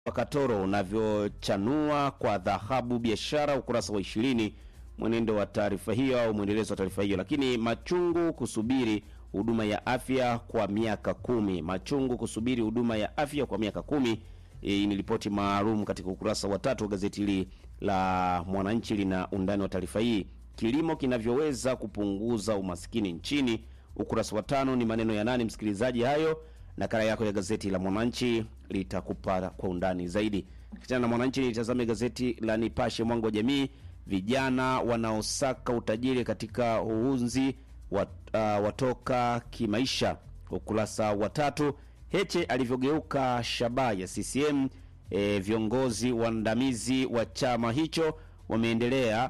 wa Katoro unavyochanua kwa dhahabu biashara, ukurasa wa ishirini. Mwenendo wa taarifa hiyo au mwendelezo wa taarifa hiyo. Lakini machungu kusubiri huduma ya afya kwa miaka kumi. Machungu kusubiri huduma ya afya kwa miaka kumi. Hii ni ripoti maalum katika ukurasa wa tatu wa gazeti hili la Mwananchi, lina undani wa taarifa hii. Kilimo kinavyoweza kupunguza umaskini nchini, ukurasa wa tano. Ni maneno ya nani, msikilizaji? Hayo nakala yako ya gazeti la Mwananchi litakupa kwa undani zaidi. Kichana na Mwananchi, nitazame gazeti la Nipashe Mwanga wa Jamii. Vijana wanaosaka utajiri katika uhunzi wat, uh, watoka kimaisha, ukurasa wa tatu. Heche alivyogeuka shabaha ya CCM. E, viongozi waandamizi wa chama hicho wameendelea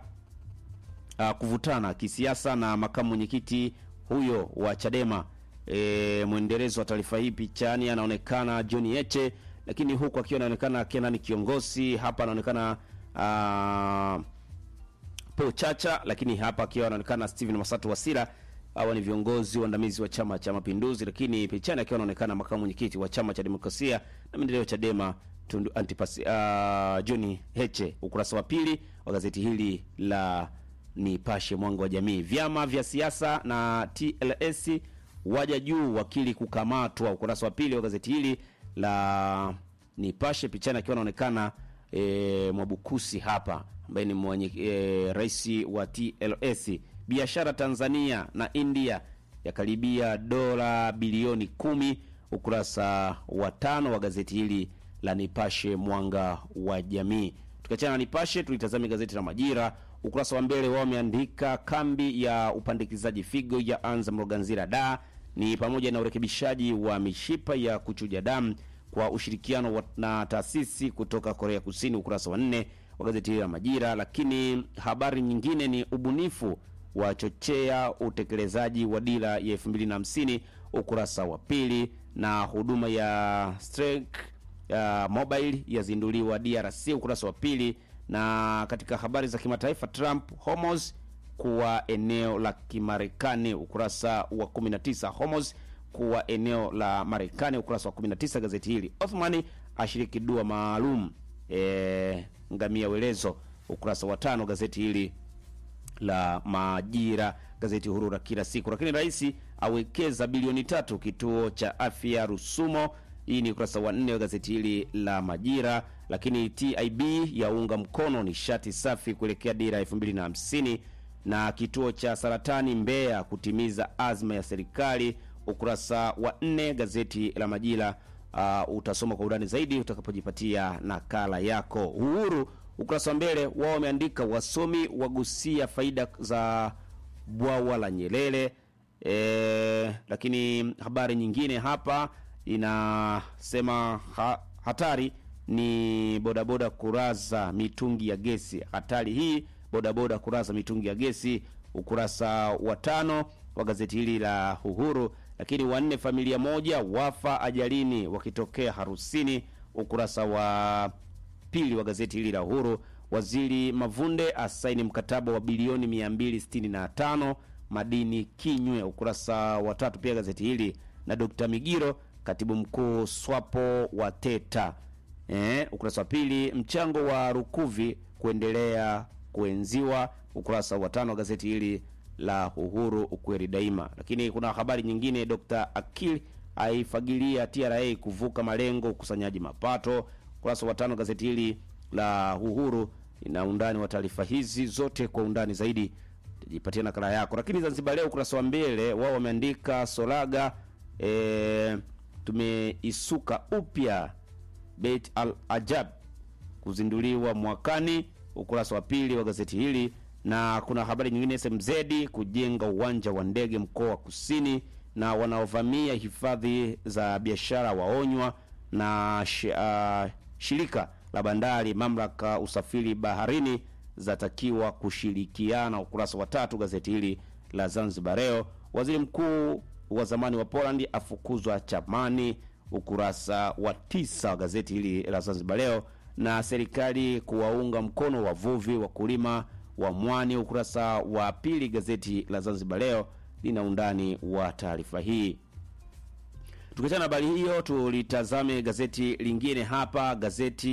uh, kuvutana kisiasa na makamu mwenyekiti huyo wa Chadema. E, mwendelezo wa taarifa hii pichani anaonekana John Heche, lakini huku akiwa anaonekana Kenan Kiongozi, hapa anaonekana uh, Paul Chacha, lakini hapa akiwa anaonekana Steven Masatu Wasira. Hawa ni viongozi waandamizi wa Chama cha Mapinduzi, lakini pichani akiwa anaonekana makamu mwenyekiti wa Chama cha Demokrasia na Maendeleo Chadema Tundu Antipas, uh, John Heche. Ukurasa wa pili wa gazeti hili la Nipashe Mwanga wa Jamii. Vyama vya siasa na TLS waja juu, wakili kukamatwa. Ukurasa wa pili wa gazeti hili la Nipashe, pichani akiwa anaonekana e, Mwabukusi hapa ambaye ni mwenye e, rais wa TLS. Biashara Tanzania na India yakaribia dola bilioni kumi. Ukurasa wa tano wa gazeti hili la Nipashe Mwanga wa Jamii. Tukiachana na Nipashe, tulitazame gazeti la Majira. Ukurasa wa mbele wao wameandika kambi ya upandikizaji figo ya anza Mloganzira da ni pamoja na urekebishaji wa mishipa ya kuchuja damu kwa ushirikiano wa, na taasisi kutoka Korea Kusini. Ukurasa wa nne wa gazeti hili la Majira. Lakini habari nyingine ni ubunifu wa chochea utekelezaji wa dira ya elfu mbili na hamsini ukurasa wa pili, na huduma ya Strike ya mobile yazinduliwa DRC ukurasa wa pili. Na katika habari za kimataifa, Trump Hormuz kuwa eneo la Kimarekani ukurasa wa 19. Hormuz kuwa eneo la Marekani ukurasa wa 19 gazeti hili. Othmani ashiriki dua maalum e, ngamia welezo ukurasa wa tano gazeti hili la Majira, gazeti huru la kila siku. Lakini rais awekeza bilioni tatu kituo cha afya Rusumo. Hii ni ukurasa wa nne wa gazeti hili la Majira. Lakini TIB yaunga mkono nishati safi kuelekea dira elfu mbili na hamsini na kituo cha saratani Mbeya kutimiza azma ya serikali. Ukurasa wa nne gazeti la Majira. Uh, utasoma kwa undani zaidi utakapojipatia nakala yako. Uhuru ukurasa wa mbele wao wameandika wasomi wagusia faida za bwawa la Nyerere. E, lakini habari nyingine hapa inasema ha, hatari ni bodaboda kuraza mitungi ya gesi. Hatari hii bodaboda kuraza mitungi ya gesi, ukurasa wa tano wa gazeti hili la Uhuru. Lakini wanne familia moja wafa ajalini wakitokea harusini, ukurasa wa pili wa gazeti hili la Uhuru. Waziri Mavunde asaini mkataba wa bilioni 265 madini Kinywe, ukurasa wa tatu pia gazeti hili na Dr. Migiro katibu mkuu SWAPO wa Teta eh, ukurasa wa pili. Mchango wa Rukuvi kuendelea kuenziwa, ukurasa wa tano wa gazeti hili la Uhuru, ukweli daima. Lakini kuna habari nyingine, Dr. Akil aifagilia TRA kuvuka malengo ukusanyaji mapato, ukurasa wa tano gazeti hili la Uhuru. Ina undani wa taarifa hizi zote kwa undani zaidi, jipatia nakala yako. Lakini Zanzibar Leo ukurasa wa mbele wao wameandika Solaga e, tumeisuka upya Beit Al Ajab kuzinduliwa mwakani, ukurasa wa pili wa gazeti hili. Na kuna habari nyingine, SMZ kujenga uwanja wa ndege mkoa wa Kusini, na wanaovamia hifadhi za biashara waonywa, na sh, uh, shirika la bandari, mamlaka usafiri baharini zatakiwa kushirikiana, ukurasa wa tatu gazeti hili la Zanzibar Leo. Waziri mkuu wa zamani wa Poland afukuzwa chamani, ukurasa wa tisa wa gazeti hili la Zanzibar Leo. Na serikali kuwaunga mkono wavuvi wakulima wa mwani, ukurasa wa pili gazeti la Zanzibar Leo lina undani wa taarifa hii. Tukiachana na habari hiyo, tulitazame gazeti lingine hapa, gazeti